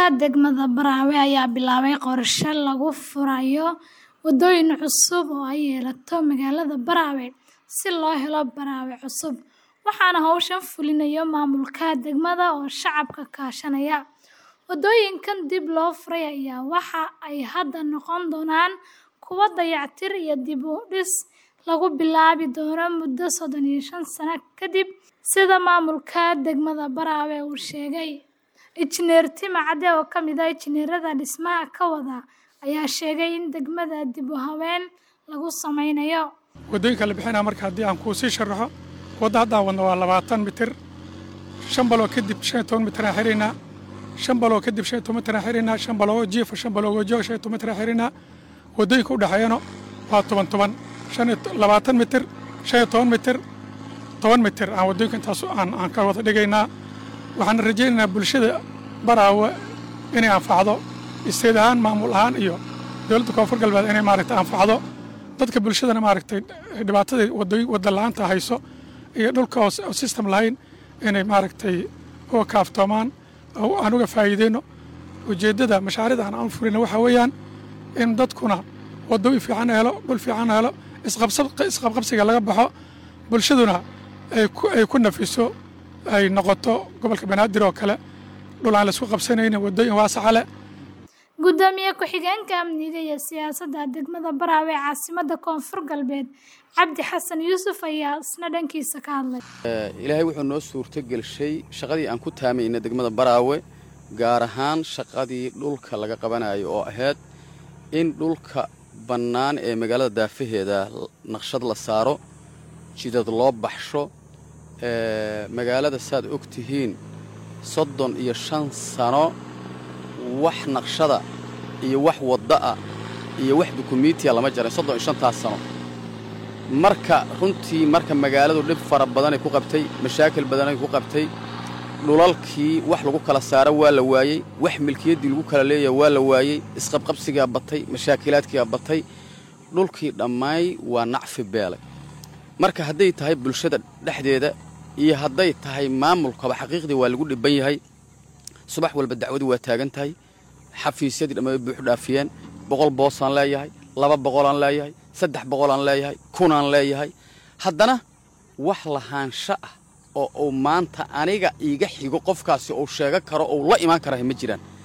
degmada Baraawe ayaa bilaabay qorshe lagu furayo wadooyin cusub oo ay yeelato magaalada Baraawe si loo helo Baraawe cusub, waxaana hawshan fulinaya maamulka degmada oo shacabka kaashanaya. Wadooyinkan dib loo furay ayaa waxa ay hadda noqon doonaan kuwo dayactir iyo dib u dhis lagu bilaabi doono muddo soddon iyo shan sano kadib, sida maamulka degmada Baraawe uu sheegay. Injineer Timo Cadde oo ka mid ah injineerada dhismaha ka wada ayaa sheegay in degmada dib u habeyn lagu sameynayo. wadooyinka la bixinaa marka haddii aan kuu sii sharaxo wadda haddaan wadno waa labaatan mitir shan baloo kadib shan iyo toban mitir aan xiraynaa shan baloo kadib shan iyo toban mitir aan xiraynaa shan baloo jiifa shan baloo joog shan iyo toban mitir aan xiraynaa wadooyinka u dhexeeyana waa toban toban shan iyo labaatan mitir shan iyo toban mitir toban mitir aan wadooyinka intaas aan aan ka wada dhigaynaa waxaan rajaynaynaa bulshada Baraawe inay anfacdo isteed ahaan maamul ahaan iyo dowladda koonfur galbeed inay maaragtay anfacdo dadka bulshadana maaragtay dhibaatada wadooyin wadda la'aanta hayso iyo dhulka oo system lahayn inay maaragtay uga kaaftoomaan oo aan uga faa'iideyno ujeeddada mashaariicda aan aan furina waxaa weeyaan in dadkuna wadooyin fiican helo dhul fiican helo isqabqabsiga laga baxo bulshaduna ay ku ay ku nafiso ay noqoto gobolka banaadir oo kale dhul aan la isku qabsanaynin wadooyin waasaca leh Gudoomiye ku-xigeenka amniga iyo siyaasadda degmada Baraawe ee caasimadda Koonfur Galbeed Cabdi Xasan Yuusuf ayaa isna dhankiisa ka hadlay. ilaahay wuxuu noo suurto gelshay shaqadii aan ku taamayna degmada Baraawe gaar ahaan shaqadii dhulka laga qabanayo oo ahayd in dhulka bannaan ee magaalada daafaheeda naqshad la saaro jidad loo baxsho magaalada saad og tihiin soddon iyo shan sano wax naqshada iyo wax wadda'a iyo wax dukumiitiya lama jarin soddon iyo shantaas sano marka runtii marka magaaladu dhib fara badanay ku qabtay mashaakil badanay ku qabtay dhulalkii wax lagu kala saaro waa la waayey wax milkiyaddii lagu kala leeyaha waa la waayey isqabqabsigaa batay mashaakilaadkigaa batay dhulkii dhammaay waa nacfi beelay marka hadday tahay bulshada dhexdeeda iyo hadday tahay maamulkaba xaqiiqdii waa lagu dhibban yahay subax walba dacwadii waa taagan tahay xafiisyadii dhamma buuxu dhaafiyeen boqol boosaan leeyahay laba boqolaan leeyahay saddex boqolaan leeyahay kunaan leeyahay haddana wax lahaansho ah oo uu maanta aniga iiga xigo qofkaasi uu sheego karo ou la imaan karahay ma jiraan